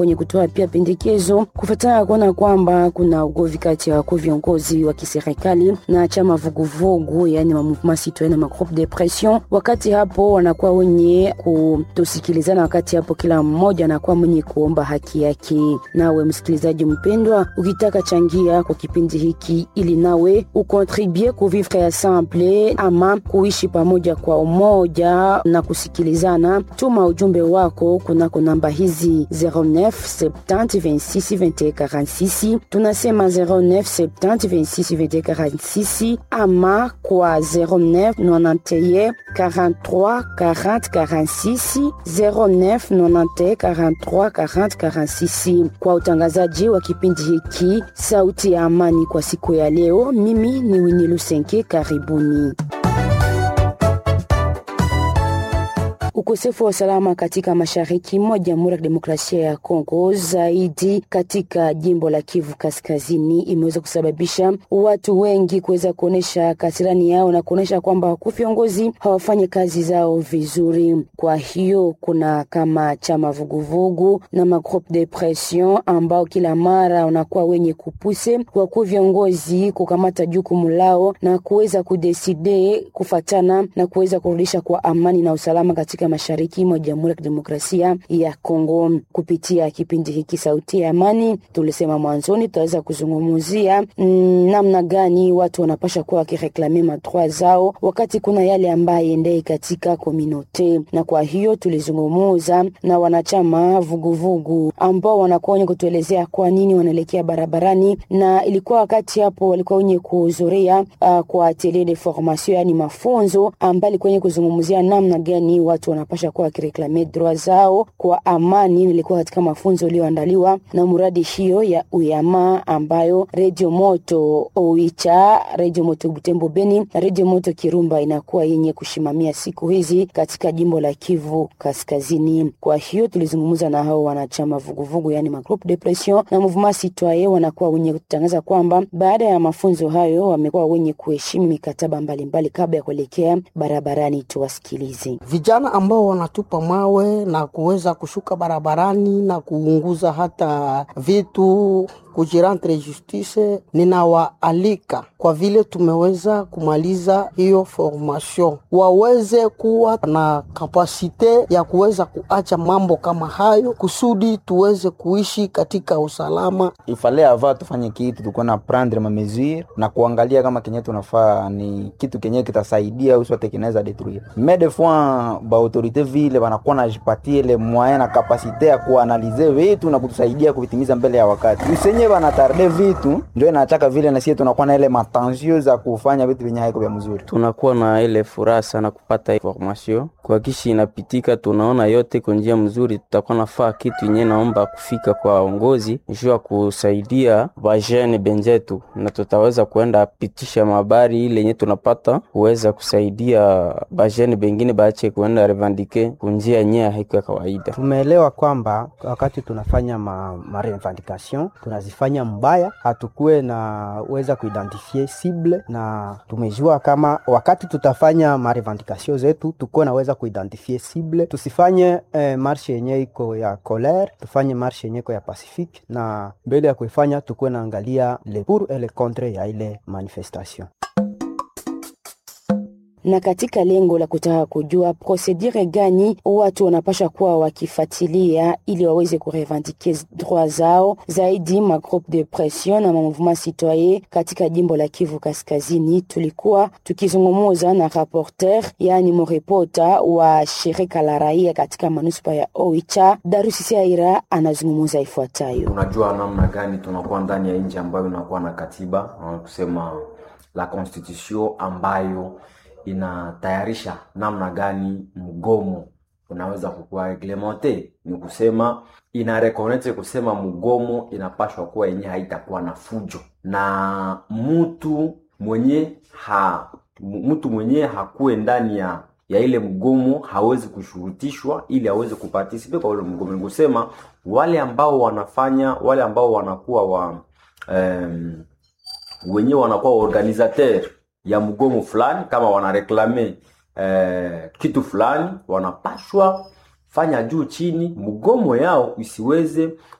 wenye kutoa pia pendekezo kufuatana kuona kwamba kuna ugovi kati ya wakuu viongozi wa kiserikali na chama vuguvugu, yani mamouvement citoyen na magroupe de pression. Wakati hapo wanakuwa wenye kutosikilizana, wakati hapo kila mmoja anakuwa mwenye kuomba haki yake. Nawe msikilizaji mpendwa, ukitaka changia kwa kipindi hiki ili nawe ukontribue kuvivre ensemble ama kuishi pamoja kwa umoja na kusikilizana, tuma ujumbe wako kunako namba hizi 09 70 26 21 46. Tunasema 09 70 26 21 46 ama kwa 09 91 43 40 46 09 91 43 40 46. Kwa utangazaji wa kipindi hiki Sauti ya Amani kwa siku ya leo, mimi ni Winnie Lusenke, karibuni. Ukosefu wa usalama katika mashariki mwa Jamhuri ya Kidemokrasia ya Kongo, zaidi katika jimbo la Kivu Kaskazini, imeweza kusababisha watu wengi kuweza kuonyesha kasirani yao na kuonyesha kwamba wakuu viongozi hawafanyi kazi zao vizuri. Kwa hiyo kuna kama chama vuguvugu na magroupe de pression ambao kila mara wanakuwa wenye kupuse wakuu viongozi kukamata jukumu lao na kuweza kudeside kufatana na kuweza kurudisha kwa amani na usalama katika mashariki mwa Jamhuri ya Kidemokrasia ya Kongo. Kupitia kipindi hiki Sauti ya Amani, tulisema mwanzoni tutaweza kuzungumzia mm, namna gani watu wanapasha kuwa wakireklame madroit zao wakati kuna yale ambaye endei katika kominote, na kwa hiyo tulizungumuza na wanachama vuguvugu ambao wanakuwa wenye kutuelezea kwa nini wanaelekea barabarani, na ilikuwa wakati hapo walikuwa wenye kuhudhuria uh, kwa atelier de formation, yani mafunzo ambayo ilikuwa wenye kuzungumzia namna gani watu wanapasha kuwa wakireklame droit zao kwa amani. Nilikuwa katika mafunzo iliyoandaliwa na muradi hiyo ya uyama ambayo redio moto Oicha, redio moto Butembo Beni na redio moto Kirumba inakuwa yenye kushimamia siku hizi katika jimbo la Kivu Kaskazini. Kwa hiyo tulizungumza na hao wanachama vuguvugu, yani magroupe de pression na mouvement citoyen, wanakuwa wenye kutangaza kwamba baada ya mafunzo hayo wamekuwa wenye kuheshimu mikataba mbalimbali kabla ya kuelekea barabarani. Tuwasikilize vijana ambao wanatupa mawe na kuweza kushuka barabarani na kuunguza hata vitu kujirantre justice, ninawaalika kwa vile tumeweza kumaliza hiyo formation, waweze kuwa na kapasite ya kuweza kuacha mambo kama hayo, kusudi tuweze kuishi katika usalama. ifale ava tufanye kitu tukuwa na prendre ma mesure na kuangalia kama kenye tunafaa ni kitu kenye kitasaidia usote kinaweza detruire mais des fois ba autorite vile wanakuwa najipatie ile moyen na kapasite ya kuanalize vitu na kutusaidia kuvitimiza mbele ya wakati usenye wanatarde vitu ndio inachaka vile na sisi tunakuwa na ile matensio za kufanya vitu vyenye haiko vya mzuri tunakuwa na ile furaha sana kupata information kwa kishi inapitika, tunaona yote kwa njia mzuri. Tutakuwa nafaa kitu yenye naomba kufika kwa waongozi juu ya kusaidia bajene benjetu, na tutaweza kuenda pitisha mabari ile yenye tunapata kuweza kusaidia bajene bengine baache kuenda revandike kunjia yenye haiko ya kawaida. Tumeelewa kwamba wakati tunafanya ma, ma revendication tunazifanya mbaya, hatukuwe na weza kuidentifie cible, na tumejua kama wakati tutafanya ma revendication zetu tukuwe naweza kuidentifie cible, tusifanye eh, marshe yenye iko ya colere, tufanye marshe yenye iko ya pacifique, na mbele ya kuifanya tukuwe naangalia le pour et le contre ya ile manifestation na katika lengo la kutaka kujua prosedure gani watu wanapasha kuwa wakifuatilia ili waweze kurevendike droit zao zaidi, ma groupe de pression na ma mouvement citoyen katika jimbo la Kivu Kaskazini, tulikuwa tukizungumuza na rapporteur, yani mrepota wa shirika la raia katika manuspa ya Oicha. Darusi Aira anazungumuza ifuatayo. Tunajua namna gani tunakuwa ndani ya nchi ambayo inakuwa na katiba kusema la constitution ambayo inatayarisha namna gani mgomo unaweza kukuwa reglemente. Ni kusema ina reconnect kusema mgomo inapashwa kuwa yenye haitakuwa na fujo na mtu mwenye ha mtu mwenye hakuwe ndani ya ya ile mgomo hawezi kushurutishwa ili aweze kupartisipe kwa ule mgomo. Ni kusema wale ambao wanafanya wale ambao wanakuwa wa um, wenyewe wanakuwa organisateur ya mgomo fulani, kama wanareklame eh, kitu fulani, wanapashwa fanya juu chini, mgomo yao isiweze